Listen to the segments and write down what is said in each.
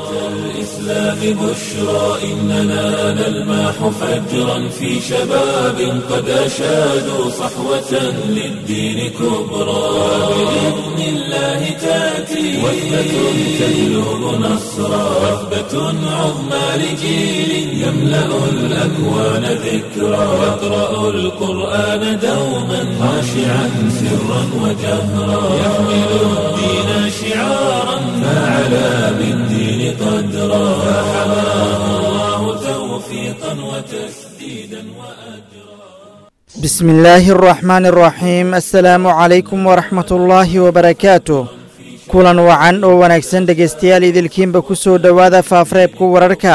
الإسلام بشرى إننا نلمح فجرا في شباب قد أشادوا صحوة للدين كبرى بإذن الله تأتي وثبة تجلب نصرا وثبة عظمى لجيل يملأ الأكوان ذكرا يقرأ القرآن دوما خاشعا سرا وجهرا يحمل الدين شعارا فعلى بالدين قدرا فحماه الله توفيقا وتسديدا وأجرا بسم الله الرحمن الرحيم السلام عليكم ورحمة الله وبركاته kulan wacan oo wanaagsan dhegaystayaal idilkiinba ku soo dhowaada faafreebka wararka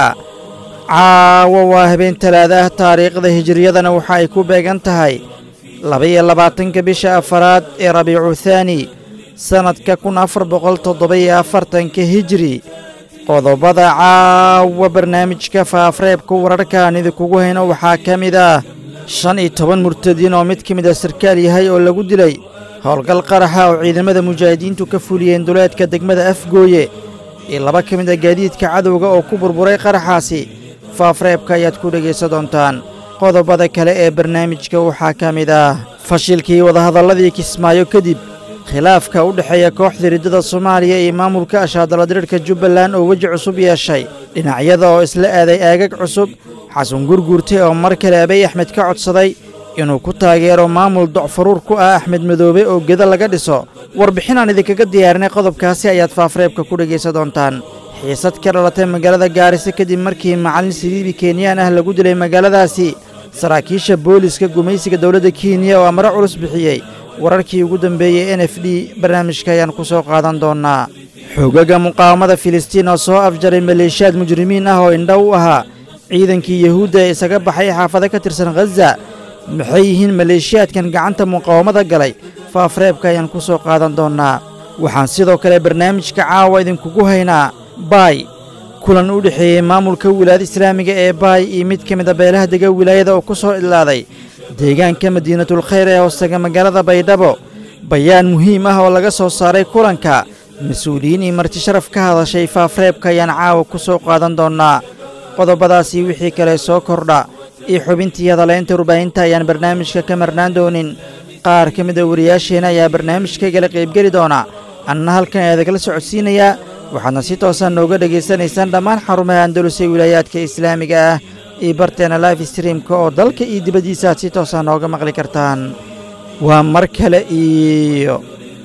caawa waa habeen talaada ah taariikhda hijiriyadana waxa ay ku beegan tahay laba-iyo labaatanka bisha afaraad ee rabiicu thaani sannadka kun afar boqol toddoba-iyo afartanka hijiri qodobada caawa barnaamijka faafreebka wararkaan idinkugu hayno waxaa ka mid ah shan iyo toban murtadiin oo mid ka mid a sarkaal yahay oo lagu dilay howlgal qaraxa oo ciidamada mujaahidiintu ka fuliyeen duleedka degmada afgooye iyo laba ka mid a gaadiidka cadowga oo ku burburay qaraxaasi faafreebka ayaad ku dhegaysan doontaan qodobada kale ee barnaamijka waxaa ka mid ah fashilkii wadahadalladii kismaayo kadib khilaafka u dhexeeya kooxda riddada soomaaliya iyo maamulka ashaadaladirirhka jubbaland oo weji cusub yeeshay dhinacyada oo isla aaday aagag cusub xasan gurguurte oo mar kale abay axmed ka codsaday inuu ku taageero maamul docfaruur ku ah axmed madoobe oo geda laga dhiso warbixin aan idinkaga diyaarinay qodobkaasi ayaad faafreebka ku dhegaysan doontaan xiisad ka dhalatay magaalada gaarisa kadib markii macallin siliibi kenyaan ah lagu dilay magaaladaasi saraakiisha booliska gumaysiga dowladda kenya oo amaro culus bixiyey wararkii ugu dambeeyey n f d barnaamijka ayaan ku soo qaadan doonnaa xoogagga muqaawamada filistiin oo soo afjaray maleeshiyaad mujrimiin ah oo indha u ahaa ciidankii yahuudda ee isaga baxay xaafado ka tirsan khaza maxay yihiin maleeshiyaadkan gacanta muqaawamada galay faafreebka ayaan ku soo qaadan doonnaa waxaan sidoo kale barnaamijka caawa idinkugu haynaa baay kulan u dhexeeyey maamulka wilaayada islaamiga ee baay iyo mid ka mid a beelaha dega wilaayada oo ku soo idlaaday deegaanka madiinatul khayr ee hoostaga magaalada baydhabo bayaan muhiim ah oo laga soo saaray kulanka mas-uuliyiin iyo marti sharaf ka hadashay faafreebka ayaan caawa ku soo qaadan doonnaa qodobadaasii wixii kale soo kordha iyo xubintii hadalaynta warbaahinta ayaan barnaamijka ka marnaan doonin qaar ka mid a wariyaasheenna ayaa barnaamijkaygala qaybgeli doona anna halkan eedagala socodsiinayaa waxaadna si toosan nooga dhegaysanaysaan dhammaan xarumaha andalus ee wilaayaadka islaamiga ah iyo barteena life streamka oo dalka iyo dibaddiisa aad si toosan nooga maqli kartaan waa mar kale iyo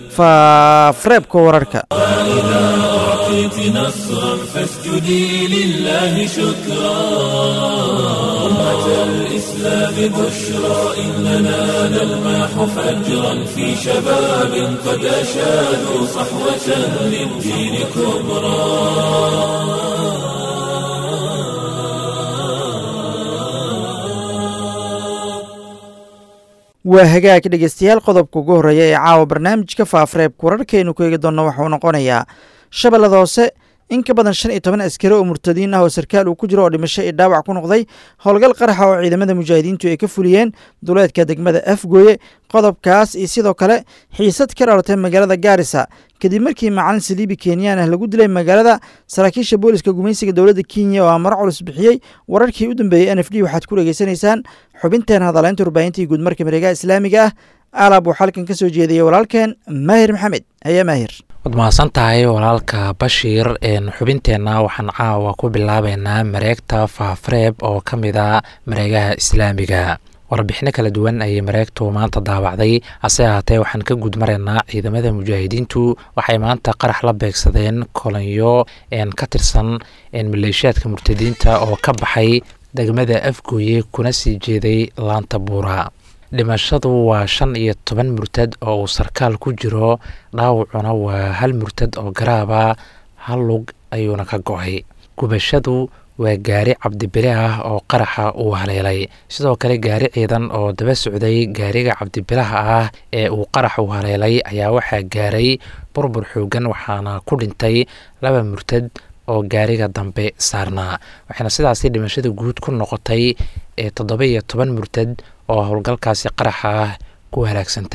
faafreebka wararka أعطيت نصرا فاسجدي لله شكرا أمة الإسلام بشرى إننا نلمح فجرا في شباب قد أشادوا صحوة للدين كبرى waa hagaag dhegaystayaal qodobka ugu horreeya ee caawa barnaamijka faafreebka wararkaynu ku eegi doonno waxuu noqonayaa shabeellada hoose in ka badan shan iyo toban askari oo murtadiin ah oo sarkaal uu ku jiro oo dhimasho iyo dhaawac ku noqday howlgal qaraxa oo ciidamada mujaahidiintu ay ka fuliyeen duleedka degmada afgooye qodobkaas iyo sidoo kale xiisad ka dhalatay magaalada gaarisa kadib markii macalin saliibi kenyaan ah lagu dilay magaalada saraakiisha booliska gumaysiga dowladda kenya oo amaro culus bixiyey wararkii u dambeeyey n f d waxaad ku dhegaysanaysaan xubinteen hadalaynta warbaahinta iyo guudmarka mareegaha islaamiga ah alab uu xalkan ka soo jeediyey walaalkeen maahir maxamed haya maahir waad mahadsan tahay walaalka bashiir xubinteenna waxaan caawa ku bilaabeynaa mareegta faafreeb oo ka mid a mareegaha islaamiga warbixino kala duwan ayay mareegtu maanta daawacday hase ahaatee waxaan ka guudmaraynaa ciidamada mujaahidiintu waxay maanta qarax la beegsadeen kolanyo ka tirsan maleeshiyaadka murtadiinta oo ka baxay degmada afgooye kuna sii jeeday laanta buura dhimashadu waa shan iyo toban murtad oo uu sarkaal ku jiro dhaawacuna waa hal murtad oo garaaba hal lug ayuuna ka go-ay gubashadu waa gaari cabdibile ah oo qaraxa uu haleelay sidoo kale gaari ciidan oo daba socday gaariga cabdibilaha ah ee uu qaraxu haleelay ayaa waxaa gaaray burbur xoogan waxaana ku dhintay laba murtad oo gaariga dambe saarnaa waxaana sidaasi dhimashada guud ku noqotay ee toddoba iyo toban murtad oo howlgalkaasi qaraxa ah ku halaagsantay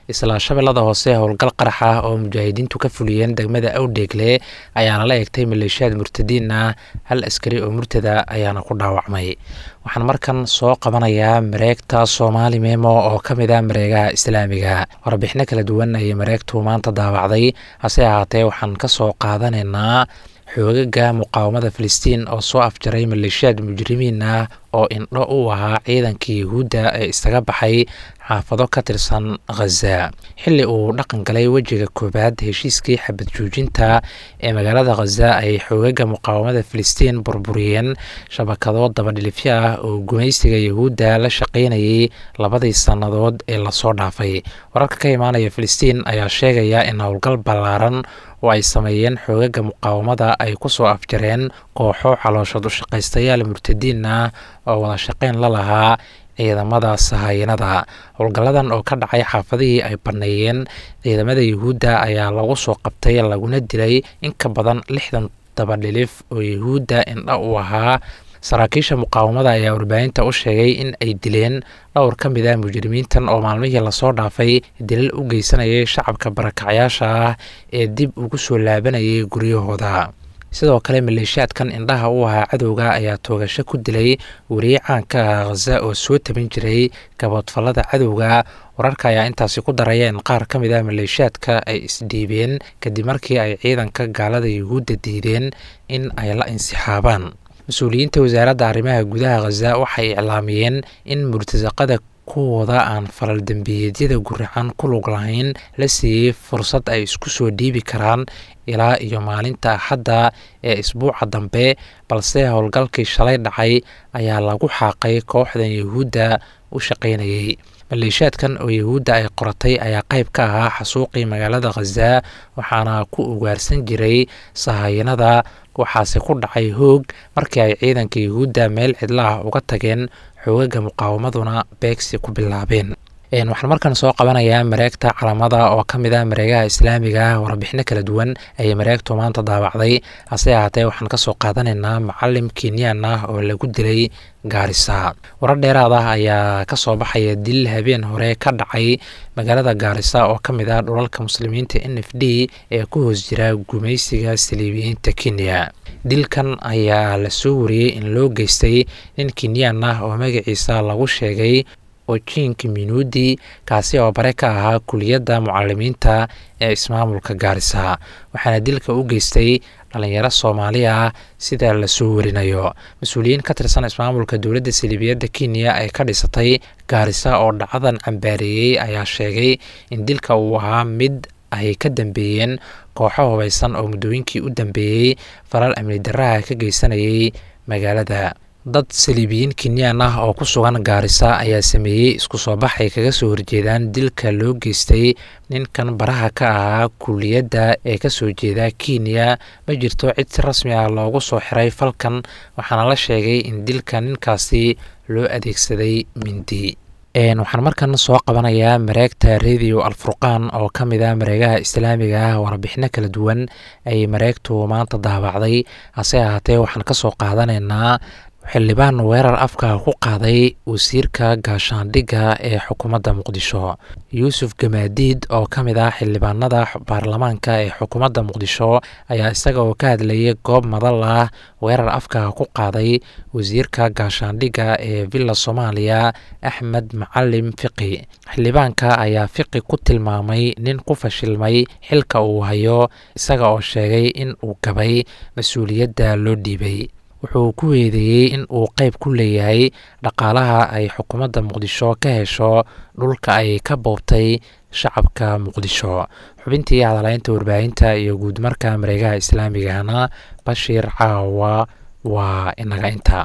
isla shabeellada hoose howlgal qarax ah oo mujaahidiintu ka fuliyeen degmada awdheegle ayaana la eegtay maleeshiyaad murtadiin ah hal askari oo murtada ayaana ku dhaawacmay waxaan markan soo qabanayaa mareegta soomaali memo oo ka mid ah mareegaha islaamiga warbixino kala duwan ayay mareegtu maanta daawacday hase ahaatee waxaan ka soo qaadanaynaa xoogaga muqaawamada filistiin oo soo afjaray maleeshiyaad mujrimiin ah oo indho u ahaa ciidanka yuhuudda ee isaga baxay xaafado ka tirsan khaza xilli uu dhaqan galay wejiga koowaad heshiiskii xabad joojinta ee magaalada khaza ay xoogaga muqaawamada filistiin burburiyeen shabakado dabadhilifyo ah oo gumaysiga yuhuudda la shaqaynayay labadii sannadood ee lasoo dhaafay wararka ka imaanaya filistiin ayaa sheegaya in howlgal ballaaran oo ay sameeyeen xoogaga muqaawamada ay ku soo afjareen kooxo calooshood u shaqaystayaal murtadiin ah oo wada shaqayn la lahaa ciidamada sahayanada howlgalladan oo ka dhacay xaafadihii ay banneeyeen ciidamada yuhuudda ayaa lagu soo qabtay laguna dilay in ka badan lixdan dabadhilif oo yuhuudda indha u ahaa saraakiisha muqaawamada ayaa warbaahinta u sheegay in ay dileen dhowr ka mid ah mujrimiintan oo maalmihii lasoo dhaafay dilal u geysanayay shacabka barakacyaasha ah ee dib ugu soo laabanayay guryahooda sidoo kale maleeshiyaadkan indhaha u ahaa cadowga ayaa toogasho ku dilay weriye caanka ah khaza oo soo tabin jiray gaboodfallada cadowga wararka ayaa intaasi ku daraya in qaar ka mid ah maleeshiyaadka ay isdhiibeen kadib markii ay ciidanka gaalada yuhuudda diideen in ay la insixaabaan mas-uuliyiinta wasaaradda arrimaha gudaha khaza waxay iclaamiyeen in murtasaqada kuwooda aan falal dembiyeedyada guracan ku lug lahayn la siiyey fursad ay isku soo dhiibi karaan ilaa iyo maalinta axadda ee isbuuca dambe balse howlgalkii shalay dhacay ayaa lagu xaaqay kooxdan yuhuudda u shaqaynayay maleeshiyaadkan oo yuhuudda ay qoratay ayaa qayb ka ahaa xasuuqii magaalada khaza waxaana ku ugaarsan jiray sahayanada waxaase ku dhacay hoog markii ay ciidanka yuhuudda meel cidlaah uga tageen xoogaga muqaawamaduna beegsi ku bilaabeen waxaan markan soo qabanayaa mareegta calamada oo ka mid ah mareegaha islaamiga warbixino kala duwan ayay mareegtu maanta daawacday hase ahaatee waxaan kasoo qaadanaynaa macalim kenyaan ah oo lagu dilay gaarisa warar dheeraad ah ayaa kasoo baxaya dil habeen hore ka dhacay magaalada gaarisa oo ka mid ah dhulalka muslimiinta n f d ee ku hoos jira gumaysiga saliibiyiinta kenya dilkan ayaa lasoo wariyey in loo geystay nin kenyaan ah oo magaciisa lagu sheegay ojink minuudi kaasi oo bare ka ahaa kuliyadda mucalimiinta ee ismaamulka gaarisa waxaana dilka u geystay dhalinyaro soomaali ah sida lasoo warinayo mas-uuliyiin ka tirsan ismaamulka dowladda saliibiyadda kenya ay ka dhisatay gaarisa oo dhacadan cambaareeyey ayaa sheegay in dilka uu ahaa mid ay ka dambeeyeen kooxo hubaysan oo muddooyinkii u dambeeyey falal amni daraha ka geysanayay magaalada dad saliibiyiin kenyaan ah oo ku sugan gaarisa ayaa sameeyey isku soo bax ay kaga soo horjeedaan dilka loo geystay ninkan baraha ka ahaa kuliyadda ee kasoo jeeda kenya ma jirto cid si rasmi ah loogu soo xiray falkan waxaana la sheegay in dilka ninkaasi loo adeegsaday mindi waxaan markan soo qabanayaa mareegta radio alfurqaan oo ka mid ah mareegaha islaamiga ah warbixino kala duwan ayay mareegtu maanta daawacday hase ahaatee waxaan kasoo qaadanaynaa xildhibaan weerar afka ku qaaday wasiirka gaashaandhigga ee xukuumadda muqdisho yuusuf gamaadiid oo ka mid ah xildhibaanada baarlamaanka ee xukuumadda muqdisho ayaa isaga oo ka hadlayay goob madal ah weerar afka ku qaaday wasiirka gaashaandhigga ee villa soomaaliya axmed macalim fiqi xildhibaanka ayaa fiqi ku tilmaamay nin ku fashilmay xilka uu hayo isaga oo sheegay in uu gabay mas-uuliyadda loo dhiibay wuxuu ku weedeeyey in uu qeyb ku leeyahay dhaqaalaha ay xukuumadda muqdisho ka hesho dhulka ay ka boobtay shacabka muqdisho xubintii hadalaynta warbaahinta iyo guudmarka mareegaha islaamigana bashiir caawa waa inaga inta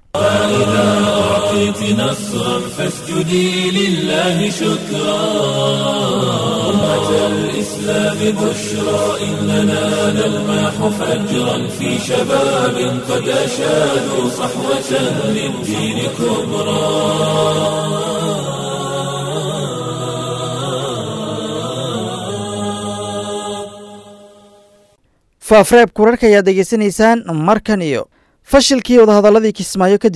فإذا أعطيت نصرا فاسجدي لله شكرا أمة الإسلام بشرى إننا نلمح فجرا في شباب قد أشادوا صحوة للدين كبرى faafreebka wararka ayaad degeysanaysaan markan iyo fashilkii wadahadalladii kismaayo kadib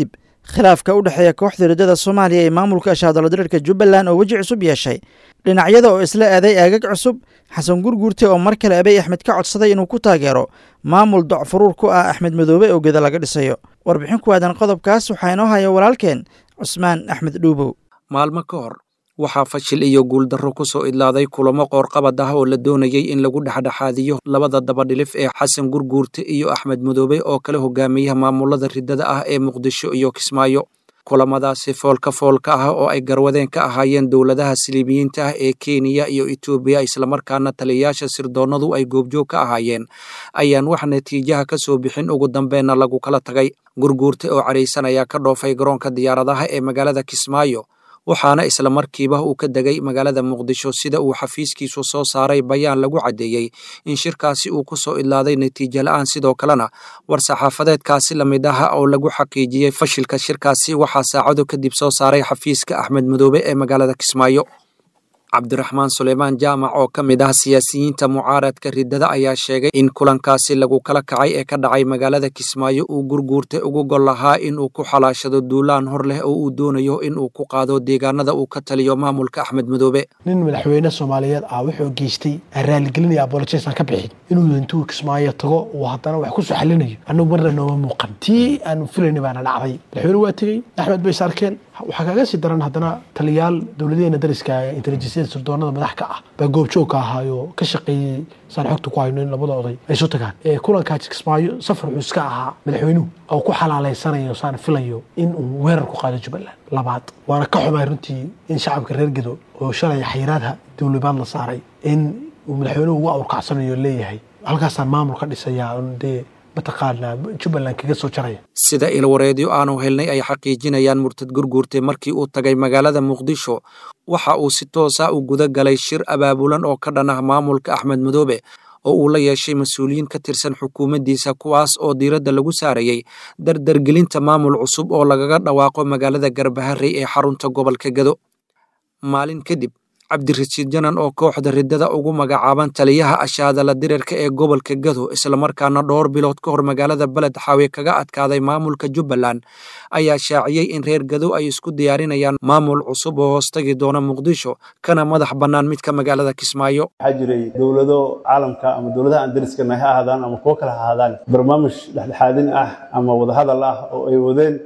khilaafka u dhexeeya kooxda riddada soomaaliya ee maamulka ashaadalodirirka jubbaland oo weji cusub yeeshay dhinacyada oo isla aaday aagag cusub xasan gurguurte oo mar kale abey axmed ka codsaday inuu ku taageero maamul docfuruur ku ah axmed madoobe oo geda laga dhisayo warbixin ku aadan qodobkaas waxaa inoo haya walaalkeen cusmaan axmed dhuubow maalmo ka hor waxaa fashil iyo guuldarro ku soo idlaaday kulamo qoorqabad ah oo la doonayey in lagu dhexdhexaadiyo labada dabadhilif ee xasan gurguurte iyo axmed madoobe oo kala hogaamiyaha maamulada riddada ah ee muqdisho iyo kismaayo kulamadaasi foolka foolka ah oo ay garwadeen ka ahaayeen dowladaha siliibiyiinta ah ee kenya iyo etoobiya islamarkaana taliyayaasha sirdoonnadu ay goobjoog ka ahaayeen ayaan wax natiijaha ka soo bixin ugu dambeenna lagu kala tagay gurguurte oo cadhaysan ayaa ka dhoofay garoonka diyaaradaha ee magaalada kismaayo waxaana isla markiiba uu ka degay magaalada muqdisho sida uu xafiiskiisu soo saaray bayaan lagu caddeeyey in shirkaasi uu ku soo idlaaday natiijo la'aan sidoo kalena war-saxaafadeedkaasi la mid ah oo lagu xaqiijiyey fashilka shirkaasi waxaa saacado kadib soo saaray xafiiska axmed madoobe ee magaalada kismaayo cabdiraxmaan suleymaan jaamac oo ka mid ah siyaasiyiinta mucaaradka riddada ayaa sheegay in kulankaasi lagu kala kacay ee ka dhacay magaalada kismaayo uu gurguurtay ugu gol lahaa inuu ku xalaashado duulaan hor leh oo uu doonayo inuu ku qaado deegaanada uu ka taliyo maamulka axmed madoobe nin madaxweyne soomaaliyeed ah wuxuu geystay raaligelinaya abolojesan ka bixin inuu intuu kismaayo tago uu haddana wax kusoo xalinayo annagu marna nooma muuqan tii aanu filayna baana dhacday madaxweyne waa tegey axmed bay saarkeen waxaa kaaga sii daran haddana taliyaal dowladeena dariska intelijensyada sirdoonada madax ka ah baa goobjoog ka ahaayo ka shaqeeyey saan xogta ku hayno in labada oday ay isu tagaan kulankaa kismaayo safar wuxuu iska ahaa madaxweynuhu oo ku xalaaleysanayo saan filayo in uu weerar ku qaado jubbaland labaad waana ka xumay runtii in shacabka reer gedo oo shalay xayiraadha dowlibaad la saaray in uu madaxweynuhu ugu awrkacsanayo leeyahay halkaasaan maamul ka dhisayaa dee mataqaanaa jubbaland kaga soo jaraya sida ilwareedyo aanu helnay ay xaqiijinayaan murtad gurguurte markii uu tagay magaalada muqdisho waxa uu si toosa u guda galay shir abaabulan oo ka dhan ah maamulka axmed madoobe oo uu la yeeshay mas-uuliyiin ka tirsan xukuumaddiisa kuwaas oo diiradda lagu saarayey dardargelinta maamul cusub oo lagaga dhawaaqo magaalada garbaharey ee xarunta gobolka gado maalin kadib cabdirashiid janan oo kooxda riddada ugu magacaaban taliyaha ashaadala dirirka ee gobolka gado islamarkaana dhowr bilood ka hor magaalada beled xaawe kaga adkaaday maamulka jubbaland ayaa shaaciyey in reer gado ay isku diyaarinayaan maamul cusub oo hoostagi doona muqdisho kana madax bannaan midka magaalada kismaayo waxaa jiray dowlado caalamka ama dowladaha aan dariskana ha ahaadaan ama kuwo kale ha ahaadaan barnaamij dhexdhexaadin ah ama wadahadal ah oo ay wadeen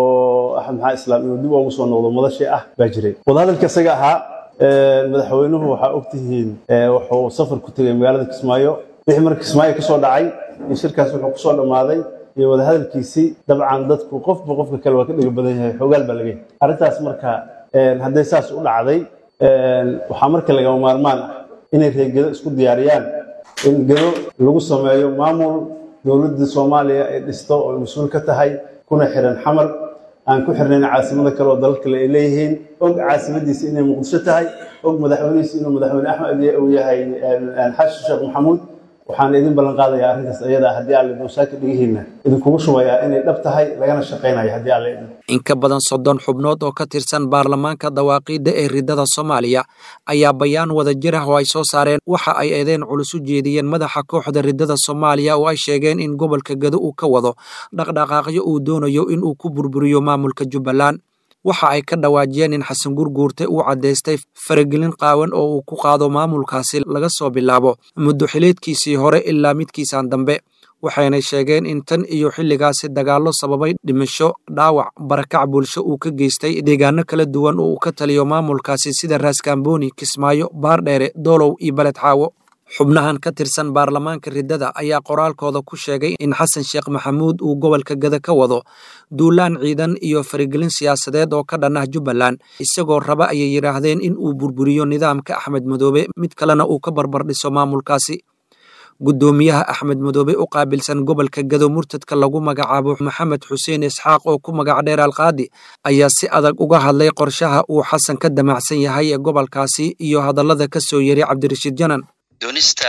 oo axmed maxaa islaam inuu dib ugu soo noqdo madashii ah baa jiray wadahadalka isaga ahaa madaxweynuhu waxaa ogtihiin wuxuu safar ku tegay magaalada kismaayo wixii marka kismaayo ka soo dhacay in shirkaas wuxuu ku soo dhammaaday iyo wadahadalkiisii dabcan dadku qofba qofka kale waa ka dhega badan yahay xoogaal baa laga yahay arrintaas marka hadday saas u dhacday waxaa marka lagama maarmaan ah inay reer gedo isku diyaariyaan in gedo lagu sameeyo maamul dowladda soomaaliya ay dhisto oo mas-uul ka tahay kuna xiran xamar aan ku xirnayn caasimada kale oo dalal kale ay leeyihiin og caasimadiisa inay muqdisho tahay og madaxweynihiisa inuu madaxweyne axmed uu yahay xasan sheekh maxamuud waxaan idin ballan qaadayaa arrintaas ayada haddii alle dowsaaka dhigihiina idinkugu shubayaa inay dhab tahay lagana shaqaynayo haddii alle idin in ka badan soddon xubnood oo ka tirsan baarlamaanka dawaaqiidda ee riddada soomaaliya ayaa bayaan wada jir ah oo ay soo saareen waxa ay eedeen culus u jeediyeen madaxa kooxda riddada soomaaliya oo ay sheegeen in gobolka gado uu ka wado dhaqdhaqaaqyo uu doonayo in uu ku burburiyo maamulka jubbaland waxa ay ka dhawaajiyeen in xasan gurguurte uu caddaystay faragelin qaawan oo uu ku qaado maamulkaasi laga soo bilaabo muddo xileedkiisii hore ilaa midkiisaan dambe waxayna sheegeen in tan iyo xilligaasi dagaallo sababay dhimasho dhaawac barakac bulsho uu ka geystay deegaano kala duwan oo uu ka taliyo maamulkaasi sida raaskambooni kismaayo baardheere doolow iyo beled xaawo xubnahan ka tirsan baarlamaanka riddada ayaa qoraalkooda ku sheegay in xasan sheekh maxamuud uu gobolka gada ka wado duulaan ciidan iyo faragelin siyaasadeed oo ka dhan ah jubbaland isagoo raba ayay yidhaahdeen in uu burburiyo nidaamka axmed madoobe mid kalena uu ka barbardhiso maamulkaasi guddoomiyaha axmed madoobe u qaabilsan gobolka gado murtadka lagu magacaabo maxamed xuseen isxaaq oo ku magac dheer alqaadi ayaa si adag uga hadlay qorshaha uu xasan ka damacsan yahay ee gobolkaasi iyo hadallada ka soo yeray cabdirashiid janan doonista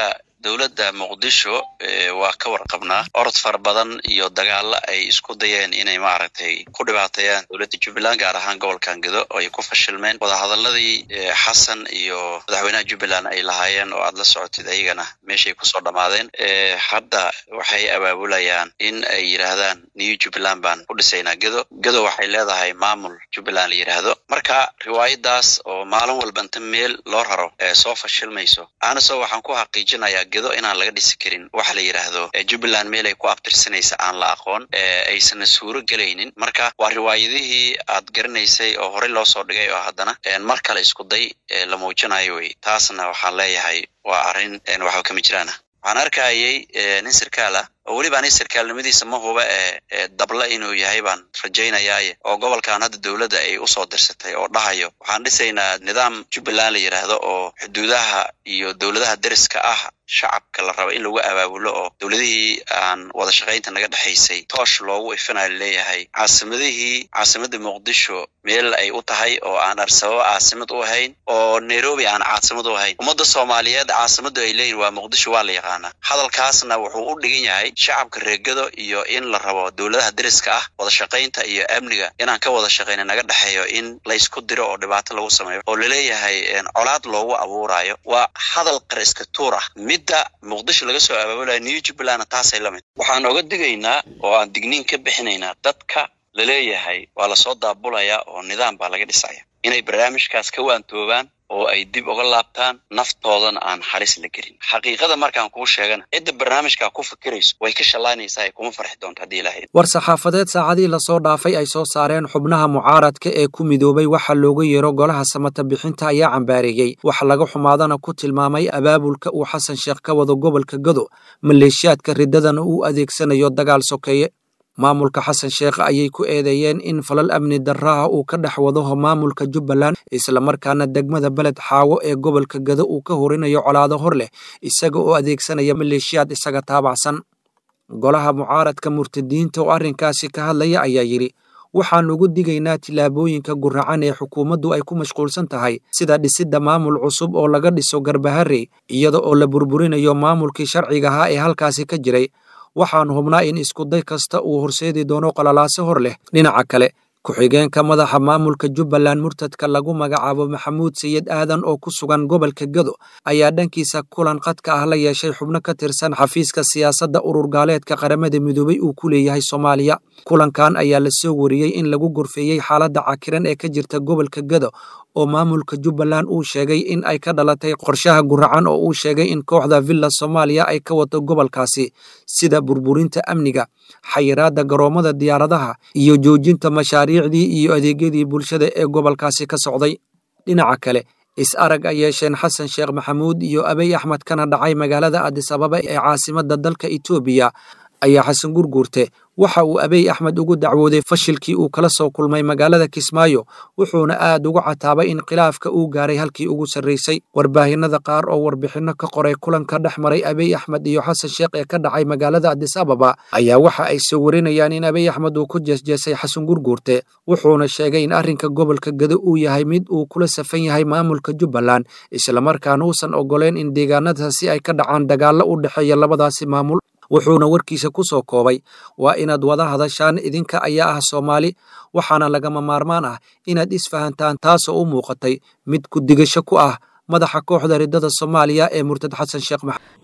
dowladda muqdisho waa ka warqabnaa orod fara badan iyo dagaalo ay isku dayeen inay maaragtay ku dhibaateeyaan dowladda jubbaland gaar ahaan gobolkan gedo oo ay ku fashilmeen wadahadaladii xasan iyo madaxweynaha jubbaland ay lahaayeen oo aad la socotid ayagana meeshay kusoo dhammaadeen hadda waxay abaabulayaan in ay yidhaahdaan new jubbaland baan ku dhisaynaa gedo gedo waxay leedahay maamul jubbaland la yidhaahdo marka riwaayadaas oo maalin walba inta meel loo raro ee soo fashilmayso aanasoo waxaan ku xaqiijinayaa gedo inaan laga dhisi karin waxa la yidhaahdo jubbaland meel ay ku abtirsanaysa aan la aqoon aysan suuro gelaynin marka waa riwaayadihii aad garanaysay oo horey loo soo dhigay oo haddana mar kale isku day la muujinayo wey taasna waxaan leeyahay waa arrin waxba kama jiraana waxaan arkayay nin sarkaal ah oo weliba ani sarkaalnimadiisa ma huba ee dabla inuu yahay baan rajaynayaaye oo gobolkan hadda dowladda ay usoo dirsatay oo dhahayo waxaan dhisaynaa nidaam jubbaland la yidhaahdo oo xuduudaha iyo dowladaha deriska ah shacabka la rabo in lagu abaabulo oo dowladihii aan wada shaqaynta naga dhexaysay toosh loogu ifinayo leeyahay caasimadihii caasimadda muqdisho meel ay u tahay oo aan arsababo caasimad u ahayn oo nairobi aan caasimad u ahayn ummadda soomaaliyeed caasimaddu ay leeyihin waa muqdisho waa la yaqaanaa hadalkaasna wuxuu u dhigan yahay shacabka reegado iyo in la rabo dowladaha deriska ah wada shaqaynta iyo amniga inaan ka wada shaqayna naga dhexeeyo in laysku diro oo dhibaato lagu sameeyo oo laleeyahay colaad loogu abuurayo waa hadal qariska tuur ah midda muqdisho laga soo abaabulaya new jubbalandna taasay la mid waxaan oga digaynaa oo aan digniin ka bixinaynaa dadka laleeyahay waa lasoo daabulayaa oo nidaam baa laga dhisaya inay barnaamijkaas ka waantoobaan oo ay dib uga laabtaan naftoodana aan halis la gelin xaqiiqada markaan kuu sheegana cidda barnaamijkaa ku fikirayso way ka shallaynaysaa kuma farxi doonta haddii ilahay war saxaafadeed saacadii lasoo dhaafay ay soo saareen xubnaha mucaaradka ee ku midoobay waxa looga yeero golaha samata bixinta ayaa cambaareeyey wax laga xumaadana ku tilmaamay abaabulka uu xasan sheekh ka wado gobolka gado maleeshiyaadka riddadana uu adeegsanayo dagaal sokeeye maamulka xasan sheekh ayay ku eedeeyeen in falal amni darraha uu ka dhex wado maamulka jubbaland islamarkaana degmada beled xaawo ee gobolka gado uu ka horinayo colaado hor leh isaga oo adeegsanaya maleeshiyaad isaga taabacsan golaha mucaaradka murtadiinta oo arrinkaasi ka hadlaya ayaa yidhi waxaan ugu digaynaa tillaabooyinka guracan ee xukuumaddu ay ku mashquulsan tahay sida dhisidda maamul cusub oo laga dhiso garbaharey iyada oo la burburinayo maamulkii sharciga ahaa ee halkaasi ka jiray waxaan hubnaa in iskuday kasta uu horseedi doono qalalaase hor leh dhinaca kale ku-xigeenka madaxa maamulka jubbaland murtadka lagu magacaabo maxamuud sayid aadan oo ku sugan gobolka gado ayaa dhankiisa kulan qadka ah la yeeshay xubno ka tirsan xafiiska siyaasadda urur gaaleedka qaramada midoobay uu ku leeyahay soomaaliya kulankan ayaa lasoo wariyey in lagu gorfeeyey xaaladda cakiran ee ka jirta gobolka gado oo maamulka jubbaland uu sheegay in ay ka dhalatay qorshaha guracan oo uu sheegay in kooxda villa soomaaliya ay ka wato gobolkaasi sida burburinta amniga xayiraadda garoommada diyaaradaha iyo joojinta mashaariicdii iyo adeegyadii bulshada ee gobolkaasi ka socday dhinaca kale is arag ay yeesheen xasan sheekh maxamuud iyo abey axmed kana dhacay magaalada adis ababa ee caasimadda dalka etoobiya ayaa xasan gurguurte waxa uu abey axmed ugu dacwooday fashilkii uu kala soo kulmay magaalada kismaayo wuxuuna aad ugu cataabay in khilaafka uu gaaray halkii ugu sarraysay warbaahinada qaar oo warbixinno ka qoray kulanka dhex maray abey axmed iyo xasan sheekh ee ka dhacay magaalada adis ababa ayaa waxa ay soo warinayaan in abey axmed uu ku jeesjeesay xasan gurguurte wuxuuna sheegay in arrinka gobolka gado uu yahay mid uu kula safan yahay maamulka jubbaland islamarkaana uusan ogoleen in deegaanadaasi ay ka dhacaan dagaallo u dhexeeya labadaasi maamul wuxuuna warkiisa ku soo koobay waa inaad wada hadashaan idinka ayaa ah soomaali waxaana lagama maarmaan ah inaad isfahantaan taasoo u muuqatay mid ku digasho ku ah madaxa kooxda riddada soomaaliya ee murtad xasan sheekh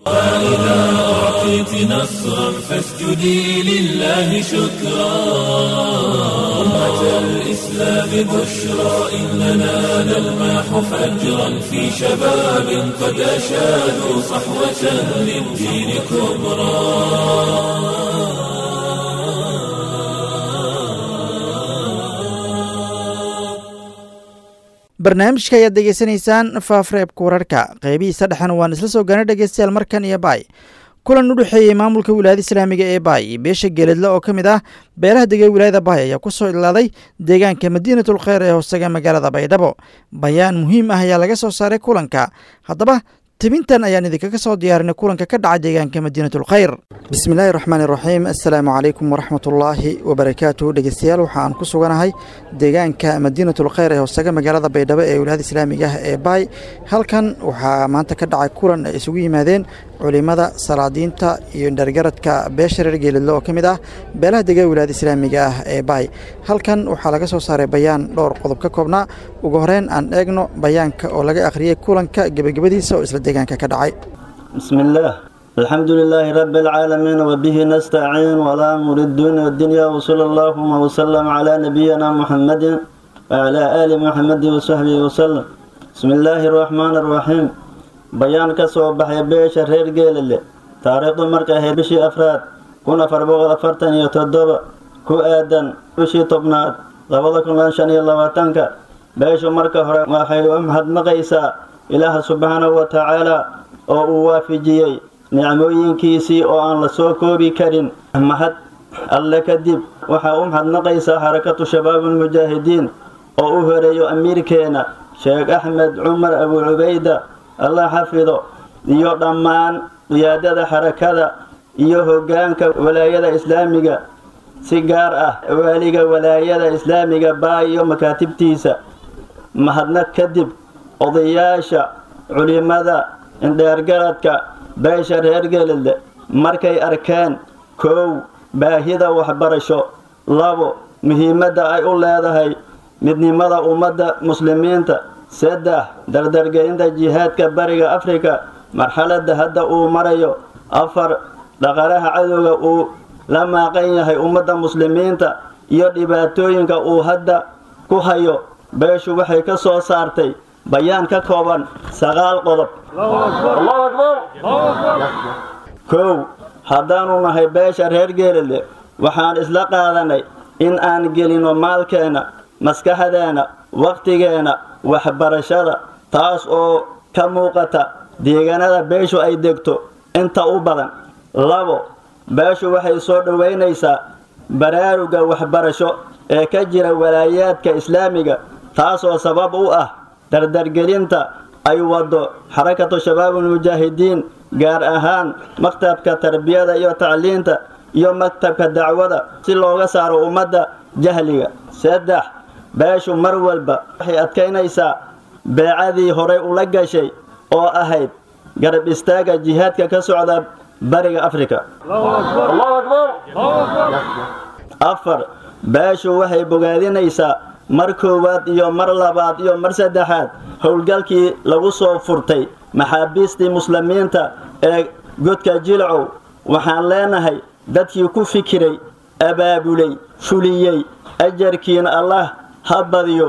الإسلام بشرى إننا نلمح فجرا في شباب قد أشادوا صحوة للدين كبرى barnaamijka ayaad degeysanaysaan faafreebka wararka qeybihiisa dhexan waan isla soo gaana dhegeystayaal markan iyo baay kulan u dhexeeyey maamulka wilaayada islaamiga ee baay iyo beesha geeledle oo ka mid ah beelaha degay wilaayada baay ayaa ku soo ilaaday deegaanka madiinatul kheyr ee hoostaga magaalada baydhabo bayaan muhiim ah ayaa laga soo saaray kulanka haddaba tebintan ayaan idinkaga soo diyaarinay kulanka ka dhaca deegaanka madiinatulkhayr bismillaahi raxmaani raxiim assalaamu calaykum waraxmatullaahi wabarakaatuh dhegeystayaal waxa aan ku suganahay deegaanka madiinatulkhayr ee hoosaga magaalada baydhabo ee wilaayada islaamiga ah ee baay halkan waxaa maanta ka dhacay kulan ay isugu yimaadeen culimada salaadiinta iyo dhargaradka beesha reer geeladle oo ka mid ah beelaha dega wilaayada islaamiga ah ee baay halkan waxaa laga soo saaray bayaan dhowr qodob ka koobnaa ugu horeyn aan eegno bayaanka oo laga akhriyey kulanka gebagabadiisa oo isla deegaanka ka dhacay بسم الله الحمد لله رب العالمين وبه نستعين ولا أمر الدنيا والدنيا وصلى الله وسلم على نبينا محمد وعلى آل محمد وصحبه وسلم بسم الله الرحمن الرحيم بيان كسو بحي بيش رير جيل تاريخ مركة هي بشي أفراد كنا فربوغ أفرتن يتدوب كو آدن بشي طبنات لابد كن لانشان يلا واتنك بيش مركة هرى وحي أمهد مقيسا إله سبحانه وتعالى oo uu waafijiyey nicmooyinkiisii oo aan la soo koobi karin mahad alle kadib waxaa u mahadnaqaysaa xarakatu shabaabulmujaahidiin oo u horeeyo amiirkeena sheekh axmed cumar abu cubayda allah xafido iyo dhammaan qiyaadada xarakada iyo hoggaanka walaayada islaamiga si gaar ah waaliga walaayada islaamiga baa iyo makaatibtiisa mahadnaq kadib odayaasha culimada indheergaradka beesha reer gelile markay arkeen kow baahida waxbarasho labo muhiimadda ay u leedahay midnimada ummadda muslimiinta saddex dardargelinta jihaadka bariga afrika marxaladda hadda uu marayo afar dhaqalaha cadowga uu la maaqan yahay ummadda muslimiinta iyo dhibaatooyinka uu hadda ku hayo beeshu waxay ka soo saartay bayaan ka kooban sagaal qodob kow haddaanu nahay beesha reer geelile waxaan isla qaadanay in aan gelino maalkeena maskaxdeena wakhtigeena waxbarashada taas oo ka muuqata deegaanada beeshu ay degto inta u badan labo beeshu waxay soo dhoweynaysaa baraaruga waxbarasho ee ka jira walaayaadka islaamiga taasoo sabab u ah dardargelinta ay wado xarakatu shabaabulmujaahidiin gaar ahaan maktabka tarbiyada iyo tacliinta iyo maktabka dacwada si looga saaro ummadda jahliga saddex beeshu mar walba waxay adkaynaysaa beecadii horay ula gashay oo ahayd garab istaaga jihaadka ka socda bariga afrika afar beeshu waxay bogaadinaysaa mar koowaad iyo mar labaad iyo mar saddexaad howlgalkii lagu soo furtay maxaabiistii muslimiinta ee godka jilcow waxaan leenahay dadkii ku fikiray abaabulay fuliyey ajarkiina allah ha badiyo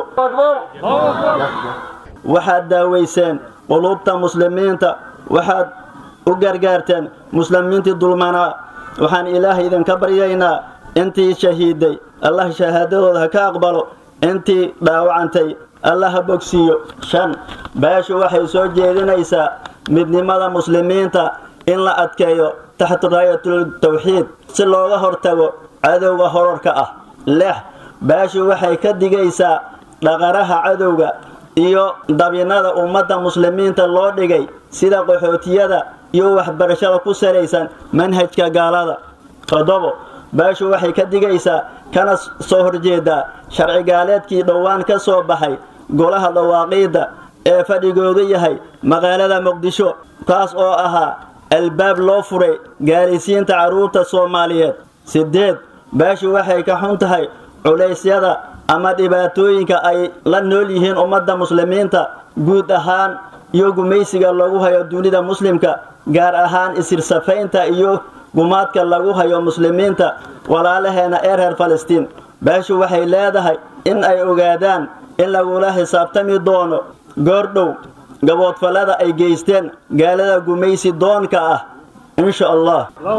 waxaad daawayseen quluubta muslimiinta waxaad u gargaarteen muslimiintii dulmanaa waxaan ilaah idinka baryaynaa intii shahiiday allah shahaadadooda ha ka aqbalo intii dhaawacantay alla ha bogsiiyo shan beeshu waxay soo jeedinaysaa midnimada muslimiinta in la adkeeyo taxta raayatul tawxiid si looga hortago cadowga horarka ah lix beeshu waxay ka digaysaa dhaqaraha cadowga iyo dabinada ummadda muslimiinta loo dhigay sida qaxootiyada iyo waxbarashada ku salaysan manhajka gaalada toddobo beeshu waxay ka digaysaa kana soo horjeedaa sharci gaaleedkii dhowaan ka soo baxay golaha dhawaaqiidda ee fadhigoodu yahay magaalada muqdisho kaas oo ahaa albaab loo furay gaalisiinta carruurta soomaaliyeed siddeed beeshu waxay ka xun tahay culaysyada ama dhibaatooyinka ay la nool yihiin ummadda muslimiinta guud ahaan iyo gumaysiga lagu hayo dunida muslimka gaar ahaan isirsafaynta iyo gumaadka lagu hayo muslimiinta walaalaheena ee reer falastiin beeshu waxay leedahay in ay ogaadaan in lagula xisaabtami doono goordhow gaboodfallada ay geysteen gaalada gumaysi doonka ah insha allah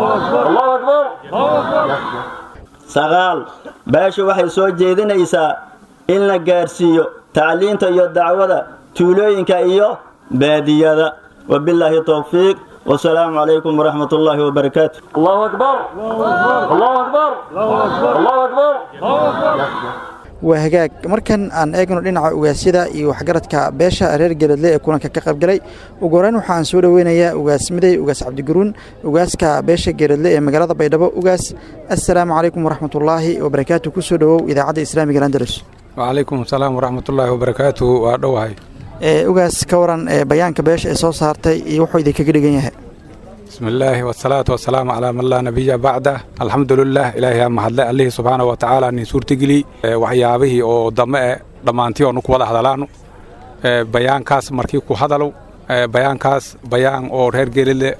sagaal beeshu waxay soo jeedinaysaa in la gaarsiiyo tacliinta iyo dacwada tuulooyinka iyo baadiyada wabilaahi towfiiq والسلام عليكم ورحمة الله وبركاته الله أكبر الله أكبر الله أكبر waa hagaag markan aan eegno dhinaca ugaasyada iyo waxgaradka beesha reer geladle ee kulanka ka qaybgalay ugu horeyn waxa aan soo dhoweynayaa ugaas miday ugaas cabdiguruun ugaaska beesha geladle ee magaalada baydhabo ugaas assalaamu calaykum waraxmatullaahi wabarakaatu kusoo dhowow idaacadda islaamiga andalus wacalaykum asalaam waraxmatullaahi wabarakaatuhu waa dhowahay ugaas ka waran bayaanka beesha ee soo saartay iyo wuxuu idinkaga dhigan yahay bismi illaahi wasalaatu wasalaamu calaa man laa nabiya bacda alxamdulilah ilaahay aa mahadle allihii subxaana wa tacaala nin suurtageli waxyaabihii oo dame e dhammaantii oonu ku wada hadalaanu bayaankaas markii ku hadalow bayaankaas bayaan oo reer gelile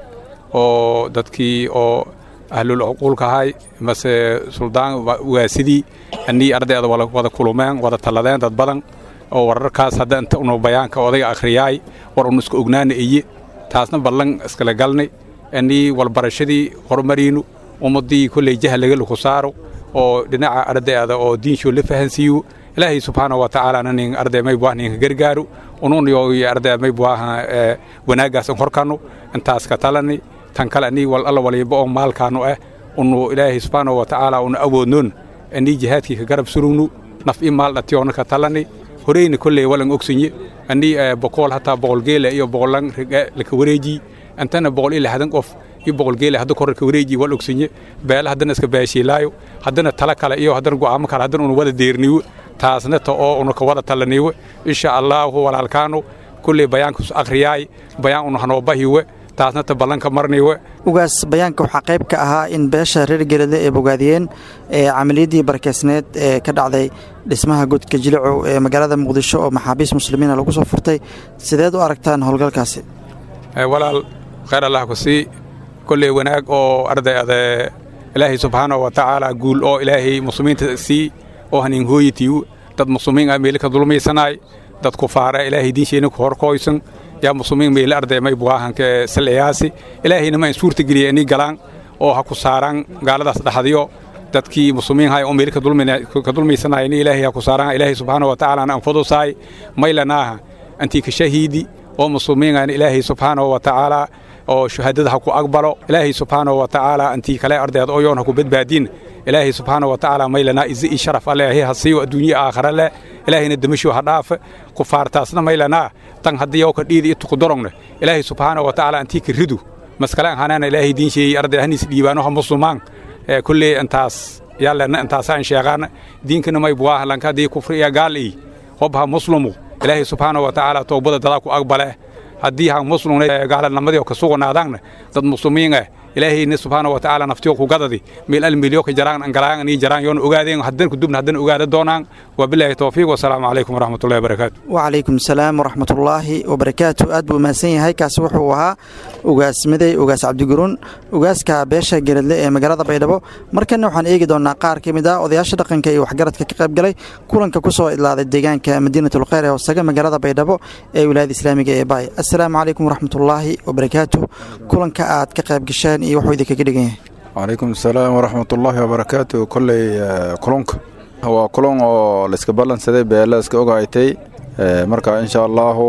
oo dadkii oo ahlul cuquulka ahay mase suldaan waasidii annii ardayda wada kulumeen wada talladeen dad badan oo wararkaas hadda inta unu bayaanka odayga akhriyaay war unu iska ognaana eye taasna ballan iskala galnay annii walbarashadii horumariinu ummaddii kolley jahlaga ku saaro oo dhinaca ardayda oo diinshoo la fahansiiyo ilaahay subxaana wa tacaala nin arday maybuah ninka gargaaro unun yo arday maybuah wanaagaasan horkanu intaas ka talani tan kale annii wal alla waliba oo maalkaanu ah unu ilaahay subxaana wa tacaala unu awoodnoon annii jihaadkii ka garab surugnu naf i maal dhatiyoona ka talani horeyna kolley walan ogsinye annii boqol hataa boqol geela iyo boqolan laka wareeji antana boqol iyo lixdan qof iyo boqol geela hadda korarka wareeji wal ogsinye beela haddana iska baashiilaayo haddana tala kale iyo haddana go'aamo kale haddana unu wada deerniyo taasna ta oo unu ka wada talaniyo insha allaahu walaalkaanu kulley bayaankus akhriyaay bayaan unu hanoo bahiwe taasna ta ballanka marniwe ugaas bayaanka waxaa qayb ka ahaa in beesha reer geladle ay bogaadiyeen camaliyaddii barakeysneed ee ka dhacday dhismaha godka jilicow ee magaalada muqdisho oo maxaabiis muslimiina lagu soo furtay sideed u aragtaan howlgalkaasi walaal khayr allah ku sii kolley wanaag oo ardayda ilaahay subxaana wa tacaala guul oo ilaahay muslimiinta sii oo hanin hooyitiyu dad muslimiin ah meeli ka dulmaysanaay dad kufaara ilaahay diinsheenna ku horkooysan yaa muslimiin meeli arday may buahanka salciyaasi ilaahayna ma in suurta geliya inii galaan oo ha ku saaraan gaaladaas dhaxdiyo dadkii muslimiin hay oo meeli ka dulmaysanay ini ilaahay ha ku saaraan ilaahay subxaana wa tacaala anfudusaay maylanaaha antii ka shahiidi oo muslimiin ilaahay subxaana wa tacaala oo shahaadada ha ku aqbalo ilaahay subxaana wa tacaala antii kale ardayda oo yoon ha ku badbaadin ilaahay subxaana wa tacaala maylanaa izi i sharaf aleehay ha siiyo adduunye aakhare leh ilaahayna demasho ha dhaafe kufaartaasna maylanaa tan haddii oo ka dhiidi i tukudorogna ilaahay subxaana wa tacaala antii ka ridu maskalaan hanaana ilaahay diinsheeyey arday haniis dhiibaano ha muslimaan kulley intaas yaalena intaasaan sheeqaana diinkana may buwaaha lanka haddii kufri iyo gaal ii hobha muslimu ilaahay subxaana wa tacaala toobada dadaa ku aqbale haddii ha muslimna gaalanimadii ka suganaadaanna dad muslimiin ah ilaahayna subxaana wa tacaala naftiyo ku gadadi meel almilyo ka jaraan angalaan anii jaraan yoona ogaadeen haddana kudubna haddana ogaada doonaan wabilaahi towfiiq wasalaamu calaykum waraxmatullahi wabarakaatu wacalaykum salaam waraxmatullaahi wabarakaatu aad buu mahadsan yahay kaasi wuxuu ahaa ugaas miday ugaas cabdiguruun ugaaska beesha geradle ee magaalada baydhabo markanna waxaan eegi doonaa qaar ka mid ah odayaasha dhaqanka iyo waxgaradka ka qayb galay kulanka ku soo idlaaday deegaanka madiinatulkheyr ee hoosaga magaalada baydhabo ee wilaayada islaamiga ee baay assalaamu calaykum waraxmatullaahi wabarakaatu kulanka aad ka qayb gasheen iyo wuxuu idinkaga dhigan yahay wacalaykum asalaam waraxmatullaahi wabarakaatu kolley kulunka waa kulan oo layska ballansaday beelle iska ogaaytay marka insha allaahu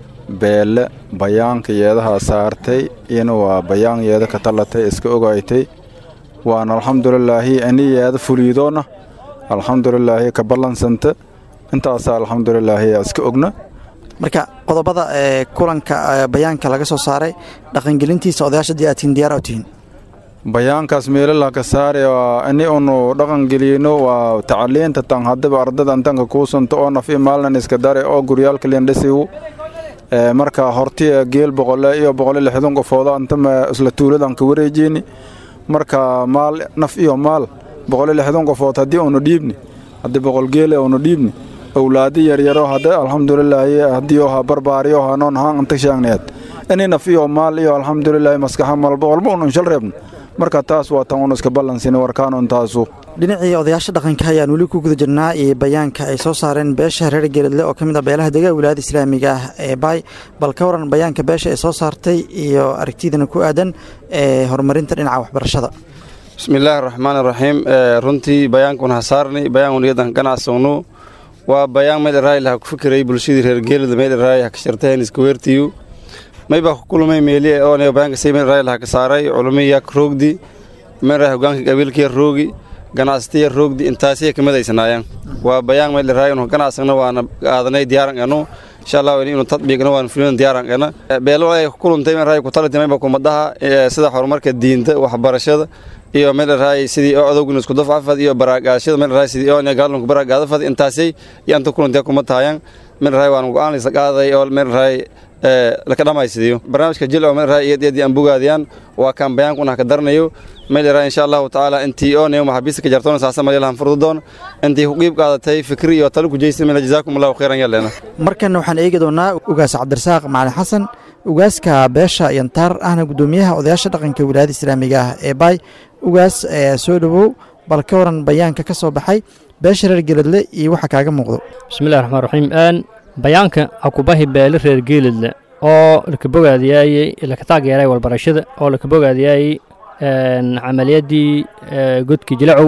beelle bayaanka yeedaha saartay iyana waa bayaan yeeda ka tallatay iska ogaaytay waana alxamdulilaahi ani yeeda fuliidoona alxamdulilaahi ka ballansanta intaasa alxamdulilaahi iska ogna marka qodobada ee kulanka bayaanka laga soo saaray dhaqangelintiisa odayaasha dii aad tihiin diyaar u tihiin bayaankaas meelala ka saare ani unu dhaqangeliyno waa tacaliinta tan hadaba ardada tanka kuusanto oo naf i maalnan iska dare oo guryaalka lindhasigu marka horti geel boqole iyo boqole lixdan qofooda antama isla tuuladan ka wareejini marka maal naf iyo maal boqole lixdan qofood haddii unu dhiibni haddii boqol geele unu dhiibni awlaadi yaryaro hadde alxamdulilaahi haddii oha barbaariyo hanoon haan anta shaagneed ini naf iyo maal iyo alxamdulilaahi maskaxa malba walba unu inshal reebno marka taas waa tan unu iska ballansina warkaanun taasu dhinacii odayaasha dhaqanka ayaan weli ku guda jirnaa iyo bayaanka ay soo saareen beesha reer geeladle oo ka mid ah beelaha dega wilaayada islaamiga ah ee baay bal ka waran bayaanka beesha ay soo saartay iyo aragtidana ku aadan ee horumarinta dhinaca waxbarashada bismillaahi raxmaan iraxiim runtii bayaankun hasaarni bayaankun iyadan ganacsogno waa bayaan maydharaayl ha ku fikiray bulshadii reer geelada maydharaay ha ka shartahen iska weertiyu maybaa ku kulmay meeliye oone bayaanka say maydharaayl ha ka saaray culumi yak roogdi maydharaay hogaanka qabiilkiya roogi ganacsatiya roogdi intaasiya kamadaysanaayaan waa bayaan meel raayno ganacsagna waana aadanay diyaaran anu insha allah inuu tatbiiqna waan fulin diyaaran ana beelo ay ku kulantay meel raay ku talatay meel kumadaha sida horumarka diinta waxbarashada iyo meel raay sidii oo adowguna isku dafcafad iyo baraagaashada meel raay sidii oo gaalunku baraagaadafad intaasay iyo anta kulantay kuma tahayaan meel raay waan go'aan la qaaday oo meel raay laka dhamaysidiyo barnaamijka jil oo meel raay iyad iyad aan bogaadiyaan waa kan bayaankuna ka darnayo meel raay insha Allah taala intii oo neeyo maxabiista ka jartoon saasa meel lahan furdoon intii ku qiib qaadatay fikri iyo talo ku jeysay meel jazaakumullahu khairan yaleena markan waxaan eegi doonaa ugaas cabdirasaaq macalin xasan ugaaska beesha yantaar ahna gudoomiyaha odayaasha dhaqanka wilaayada islaamiga ah ee baay ugaas soo dhowow bal ka waran bayaanka ka soo baxay beesha reer geeladle iyo waxa kaaga muuqdo bismillahi raxmaan raxiim bayaanka akubahi beele reer geeladle oo laka bogaadiyaayey laka taageeray walbarashada oo laka bogaadiyaayey camaliyadii godki jilacow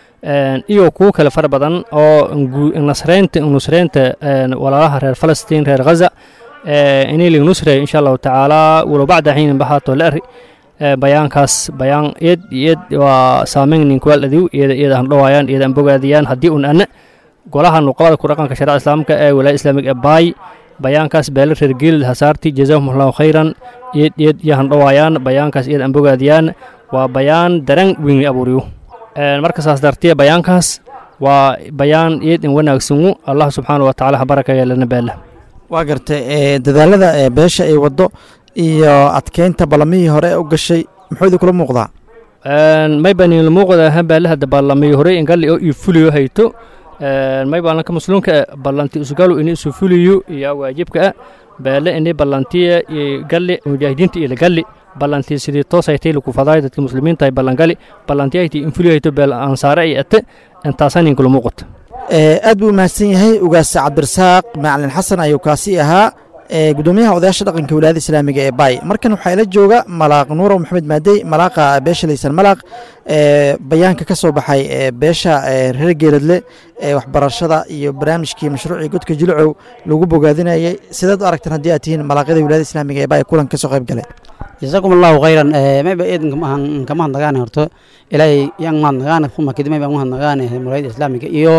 iyo kuwo kale fara badan oo nasreynta nusreynta walaalaha reer falastiin reer ghaza inay lig nusre insha allahu tacaala walow bacda xiinin bahaato la ari bayaankaas bayaan eed iyo eed waa saameyn ninkuwaal adiw iyada iyada han dhowaayaan iyada an bogaadiyaan haddii un ana golaha nuqabada ku dhaqanka sharica islaamka ee wilaaya islaamiga ee baay bayaankaas beele reer geelid hasaarti jazaahum allahu khayran iyad iyad iyo han dhowaayaan bayaankaas iyad an bogaadiyaan waa bayaan daran weyn abuuriyo marka saas dartiya bayaankaas waa bayaan iyad in wanaagsanwu allah subxaana wa tacaala ha barakaya lana beela waa gartay dadaalada ee beesha ay waddo iyo adkeynta ballamihii hore u gashay muxuu idin kula muuqdaa may banin muuqda ha baalaha ballamihii hore ingalli oo ii fuliyo hayto may baalanka muslimka ballanti usgalu ini isu fuliyo iyo waajibka ah baale ini ballantiya galli mujaahidiinta iyo lagalli ballantii sidii toosaytay laku fadaay dadka muslimiinta ay ballangali ballantiyayti in fuliyayto beel ansaare ay ate intaasan inkula muuqata aad buu mahadsan yahay ugaas cabdirasaaq macalin xasan ayuu kaasi ahaa gudoomiyaha odayaasha dhaqanka wilaayada islaamiga ee baay markan waxaa ila jooga malaaq nuurow maxamed maadey malaaqa beesha laysan malaaq bayaanka ka soo baxay beesha reer geeladle ee waxbarashada iyo barnaamijkii mashruucii godka jilcow lagu bogaadinayay sidaad u aragtaan haddii aad tihiin malaaqyada wilaayada islaamiga ee baay kulan ka soo qayb galay jazakum allahu khayran mayba eedan kama hadnagaane horto ilaahay yan mahadnagaane kuma kadib mayba mahadnagaane wilaayada islaamiga iyo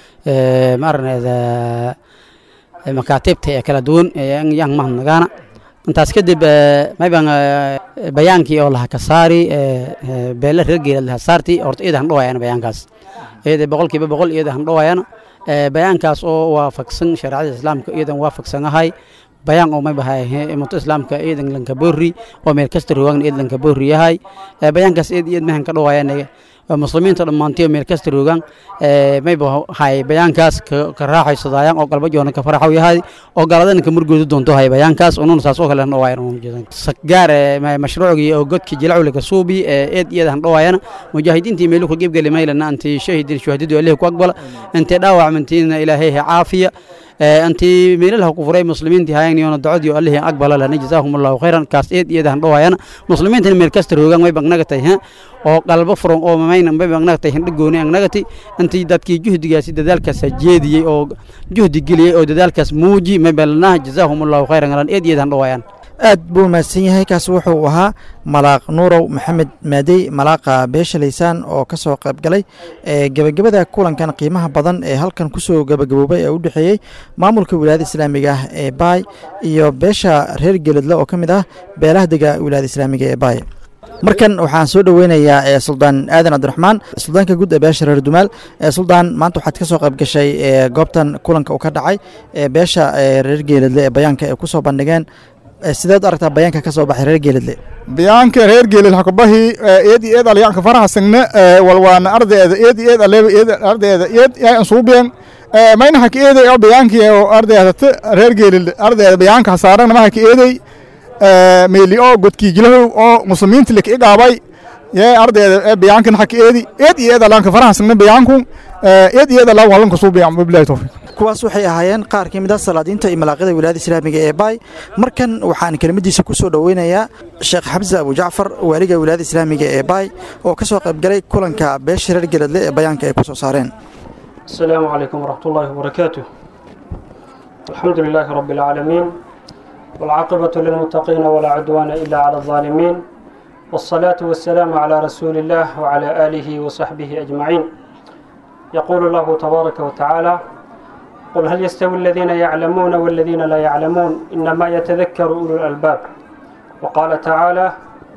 maarneeda makaatibta ee kala duwan yan mahadnagaana intaas kadib mayban bayaankii oo laha ka saari beele reer geelad laha saarti horta iyada han dhowayana bayaankaas iyada boqolkiiba boqol iyada han dhowayana bayaankaas oo waafaqsan shareecada islaamka iyadan waafaqsanahay bayaan oo maybahay ummado islaamka iidan lanka boori oo meel kasta roogana iid lanka boori yahay bayaankaas iid iid mahan ka dhowayana muslimiinta dhammaantiyo meel kasta roogaan mayba hay bayaankaas ka raaxaysadaayaan oo galba joona ka faraxaw yahay oo galadana ka murgoodu doonto hay bayaankaas ununa saas oo kale han dhowaayan gaar mashruucgii oo godkii jilacwle ka suubi eed iyada han dhowaayana mujaahidiintii meelu ka gebgeli maylana anti shahidin shuhadadu alihi ku aqbala intay dhaawacmantiina ilaahay caafiya anti meelaha ku furay muslimiintii hayagniyoona dacodii allihii aqbala lana jazaahum allahu khayran kaas eed iyada han dhowaayana muslimiintana meel kasta roogaan way bagnagatay oo qalbo furan oo mamayna bay bagnagatay hindhigooni agnagati intii dadkii juhdigaasi dadaalkaas jeediyey oo juhdi geliyey oo dadaalkaas muuji mabalnaha jazaahum allahu khayran alan eed iyada han dhowaayaan aad buu mahadsan yahay kaas wuxuu ahaa malaaq nuurow maxamed maadey malaaqa beesha laysaan oo ka soo qayb galay gebagabada kulankan qiimaha badan ee halkan kusoo gebagaboobay ee u dhexeeyey maamulka wilaayada islaamiga ah ee baay iyo beesha reer geeladle oo ka mid ah beelaha dega wilaayada islaamiga ee baay markan waxaan soo dhoweynayaa suldaan aadan cabdiraxmaan suldaanka guud ee beesha reer dumaal suldaan maanta waxaad ka soo qayb gashay goobtan kulanka uu ka dhacay beesha reer geeladle ee bayaanka ay ku soo bandhigeen sideed u aragtaa bayaanka ka soo baxay reer geeladle bayaanka reer geelad hakubahi eed iyo eed alyaanka faraha signe walwaana ardayda eed iyo eed aleeba eed ardayda eed yaa ansuubeen mayna haka eeday oo bayaankii oo ardayda reer geelad ardayda bayaanka hasaaran ma haka eeday meeli oo godkii jilahow oo muslimiinta laka igaabay yee ardayda bayaankan haka eedi eed iyo eed alyaanka faraha signe bayaanku eed iyo eed alaa walanka suubiyan wabilahi tawfiiq kuwaas waxay ahaayeen qaar ka mid ah salaadiinta iyo malaaqyada wilaayada islaamiga ee baay markan waxaan kelimadiisa ku soo dhoweynayaa sheekh xamse abujacfar waaliga wilaayada islaamiga ee baay oo ka soo qayb galay kulanka beesha reer geladle ee bayaanka ay ku soo saareen السلام عليكم ورحمة الله وبركاته الحمد لله رب العالمين والعاقبة للمتقين ولا عدوان إلا على الظالمين والصلاة والسلام على رسول الله وعلى آله وصحبه أجمعين يقول الله تبارك وتعالى قل هل يستوي الذين يعلمون والذين لا يعلمون إنما يتذكر أولو الألباب وقال تعالى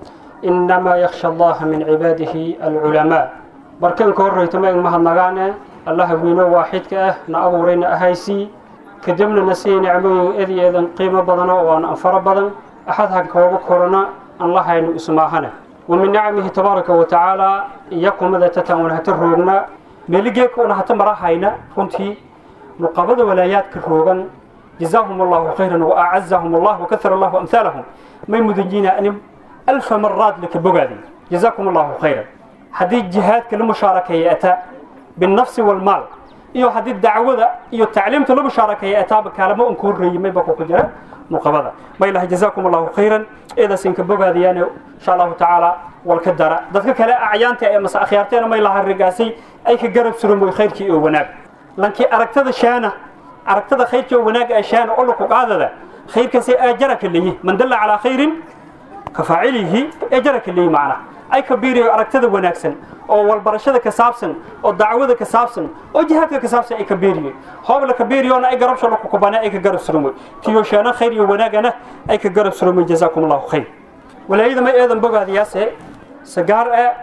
إنما يخشى الله من عباده العلماء بركان كوري تمام مهد نغانا الله وينو واحد كأه نأبورين أهيسي كدبنا نسي نعمه إذي إذن قيمة بدنا وأن أنفر بدن أحدها كوغو كورونا الله ينو اسماهنا ومن نعمه تبارك وتعالى يقوم ذا تتعون هتروغنا ملقيك ونهت مراحينا كنتي نقابض ولايات كروغن جزاهم الله خيرا وأعزهم الله وكثر الله أمثالهم ما يمدنجينا أن ألف مرات لك بقادي جزاكم الله خيرا حديث جهاد كالمشاركة يأتى بالنفس والمال iyo haddii dacwada iyo tacliimta la mushaarakeeya ataaba kaalamo un kuu reeyay mayba ku jira muqabada ma ilaha jazaakum allahu khayran eedaas inka bogaadiyaan insha allahu tacaala walka dara dadka kale acyaanta ee mase akhyaarteena may laha rigaasay ay ka garab surumoy khayrkii iyo wanaag lankii aragtada shaana aragtada khayrkii iyo wanaag ee shaana oo laku qaadada khayrkaasi ajaraka leeyi man dalla calaa khayrin ka faacilihi ajaraka leeyi macnaha ay ka biiriyo aragtada wanaagsan oo walbarashada ka saabsan oo dacwada ka saabsan oo jihaadka ka saabsan ay ka biiriyo hoobla ka biiriyoona ay garabsho laku kubana ay ka garab surumoy tiyo sheena khayr iyo wanaagana ay ka garab surumoy jazaakum allahu khayr walaayada ma eedan bogaadiyaase sagaar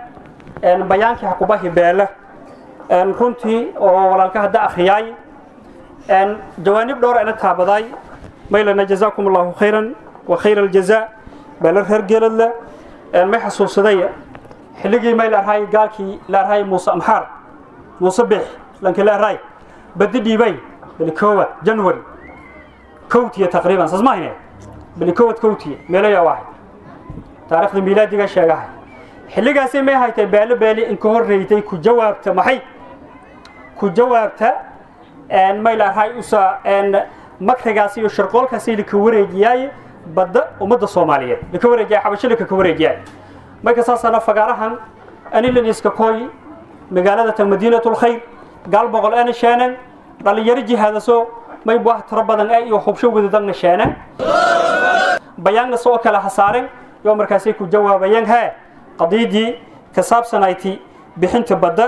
ee bayaankii hakubahi beele runtii oo walaalka hadda akhriyaay jawaanib dhowr ana taabaday maylana jazaakum allahu khayran wa khayra aljazaa beele reer geeladle ma xasuusaday xilligii may laarhay gaalkii laarhay muuse amxaar muuse bix lanki laarhay badi dhiibay bilikowad january kowtiya taqriiban saas mahayne bilikowad kowtiya meelaya u ahay taariikhda miilaadiga sheegahay xilligaasi may haytay beelo beeli inka horreeytay ku jawaabta maxay ku jawaabta may laarhay usa makrigaasi iyo sharqoolkaasi laka wareejiyaay badda ummadda soomaaliyeed laka wareejiyaay xabasho laka ka wareejiyaay marka saasana fagaarahan anilan iska kooy magaalada tan madiinatul khayr gaal boqol ana sheenan dhalinyaro jihaadaso may buah tiro badan ee iyo hubsho wadadagna sheenan bayaanna soo kala hasaaren yoo markaasay ku jawaabayeen hee qadiidii ka saabsanayti bixinta badda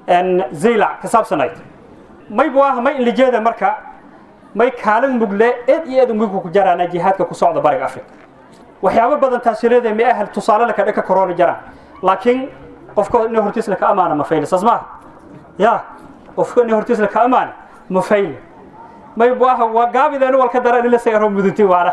zaylac ka saabsanayd may buah may inlijeeda marka may kaalin mugle eed iyo eed mugku ku jaraana jihaadka ku socda bariga afrika waxyaabo badan taasireeda ma ahal tusaale la kadhaka korona jiraan laakiin qofka in hortiis la ka amaana ma fayle saas maaha ya qofka in hortiis la ka amaana ma fayle may buaha waa gaabideena walka dara ila sayaro mudunti waana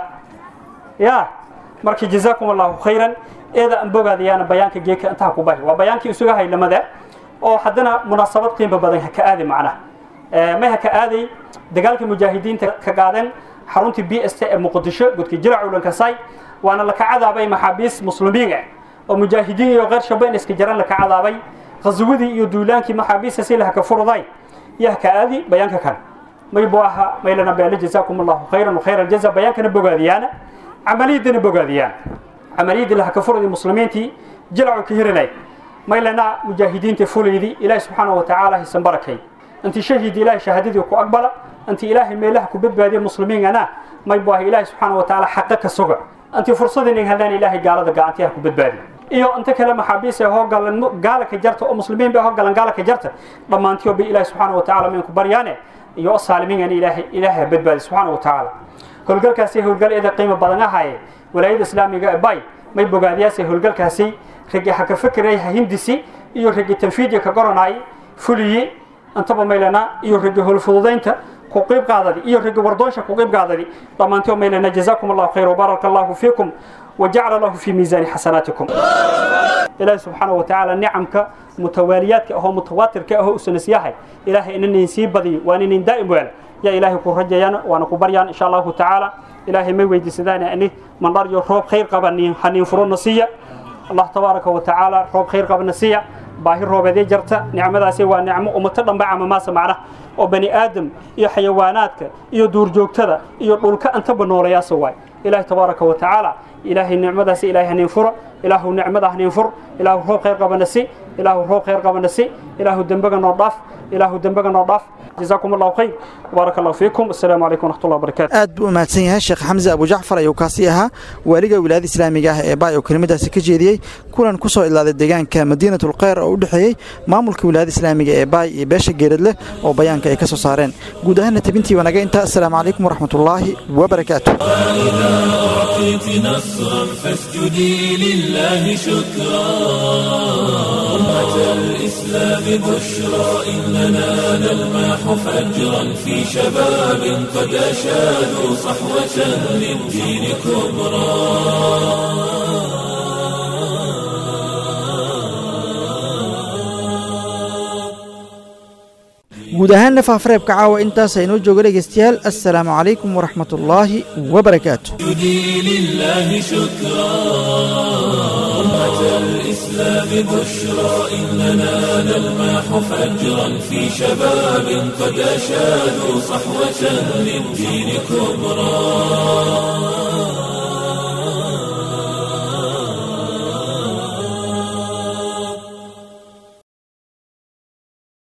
ya marka jazaakum allahu khayran eeda aan bogaadayaana bayaanka geeka intaa ku bahi waa bayaankii isuga haylamada oo haddana munaasabad qiimo badan ha ka aadi macnaha may ha ka aaday dagaalkii mujaahidiinta ka qaadeen xaruntii b s t ee muqdisho godkii jirac ulankasay waana laka cadaabay maxaabiis muslimiin ah oo mujaahidiin iyo qeyr shabeyn iska jaran laka cadaabay qaswadii iyo duulaankii maxaabiista si laha ka furday yah ka aadi bayaanka kan may buu ahaa maylana beele jazaakum allahu khayran khayra aljaza bayaankana bogaadiyaana camaliyadana bogaadiyaan camaliyadii laha ka furday muslimiintii jilcu ka hiranay maylana mujaahidiinta fulaydi ilaahi subxaanahu watacaala hisan barakay intii shahiid ilaahi shahaadadii ku aqbala intii ilaahay meelaha ku badbaadiya muslimiingana may buu ahaa ilaahi subxaanahu watacaala xaqa ka suga intii fursadii nin helaan ilaahay gaalada gacantiyaha ku badbaadi iyo inta kale maxaabiis ee hoogalan gaalaka jarta oo muslimiin bay hoogalan gaalaka jarta dhammaantiyo bay ilaahi subxaanahu watacaala minku baryaane iyo saalimiingan ilaahay ilaahay badbaadi subxaanahu watacaala howlgalkaasi howlgal eeda qiimo badan ahaye walaayada islaamiga ee bay may bogaadiyaasi howlgalkaasi ragi ha ka fekeray ha hindisi iyo ragi tanfiidya ka goranay fuliyi intaba maylana iyo ragi howlfududaynta ku qeyb qaadadi iyo ragi wardoonsha ku qeyb qaadadi dhammaantiyo maylana jazaakum allahu khayr wabaaraka allahu fiikum وجعل الله في ميزان حسناتكم إلهي سبحانه وتعالى نعمك متواليات أو متواتر كأهو سنسياحي إلهي إنني نسيب بدي وأنني دائم ويل يا إلهي كون رجيان وأنا كبريان إن شاء الله تعالى إلهي ما ويدي سداني أني من رجو روب خير قبل حنين فرون نسية الله تبارك وتعالى روب خير قبل نسية باهي روب ذي جرتا نعمة ذا waa nicmo umatadan ba amamaasa macna oo bani aadam iyo xayawaanaadka iyo duurjoogtada iyo dhulka intaba nooleyaasa waay ilaahi tabaaraka wa tacaala ilaahay nicmadaasi ilaahay hanin furo ilaahu nicmada hanin fur ilaahu roob khayr qabana si ilaahu roob khayr qabana si ilaahu dembaga noo dhaaf ilaahu dembaga noo dhaaf جزاكم الله خير وبارك الله فيكم السلام عليكم ورحمة الله وبركاته aad buu u mahadsan yahay sheekh xamse abu jacfar ayuu kaasi ahaa waaliga wilaayada islaamiga ah ee baay oo kelimadaasi ka jeediyey kulan ku soo idlaaday deegaanka madiinatul kheyr oo u dhexeeyey maamulka wilaayada islaamiga ee baay iyo beesha geeradleh oo bayaanka ay ka soo saareen guud ahaanna tabintii wanaga intaa assalaamu calaykum waraxmatullaahi wabarakaatu أعطيت نصرا فاسجدي لله شكرا أمة الإسلام بشرى إننا نلمح فجرا في شباب قد أشادوا صحوة للدين كبرى guud ahaanna faafareebka caawa intaas aynoo jooga dhegaystayaal assalaamu calaykum waraxmatullaahi wabarakaatu اسجدي لله شكرا أمة الإسلام بشرى إننا نلمح فجرا في شباب قد أشادوا صحوة للدين كبرى